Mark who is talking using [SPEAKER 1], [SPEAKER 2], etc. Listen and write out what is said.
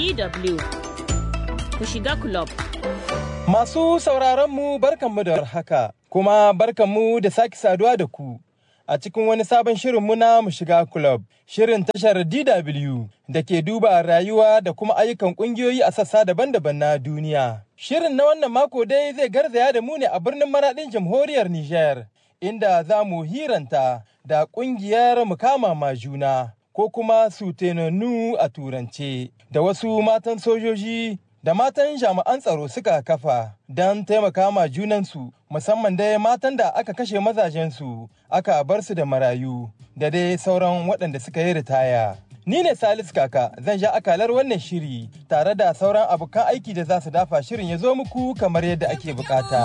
[SPEAKER 1] DW ku shiga club.
[SPEAKER 2] Masu sauraronmu barkanmu da haka, kuma barkanmu da sake saduwa da ku a cikin wani sabon shirinmu na mu shiga club. Shirin tashar DW da ke duba rayuwa da kuma ayyukan ƙungiyoyi a sassa daban-daban na duniya. Shirin na wannan mako dai zai garzaya da mu ne a birnin maraɗin jamhuriyar Nijar, inda za mu hiranta da ƙungiyar mukama ma juna. ko kuma sutenonu a turance da wasu matan sojoji da matan jami'an tsaro suka kafa don taimaka ma junansu musamman dai matan da aka kashe mazajensu aka bar su da marayu da dai sauran waɗanda suka yi ritaya. Ni ne Salis Kaka zan sha akalar wannan shiri tare da sauran abokan aiki da za su dafa shirin ya zo muku kamar yadda ake bukata.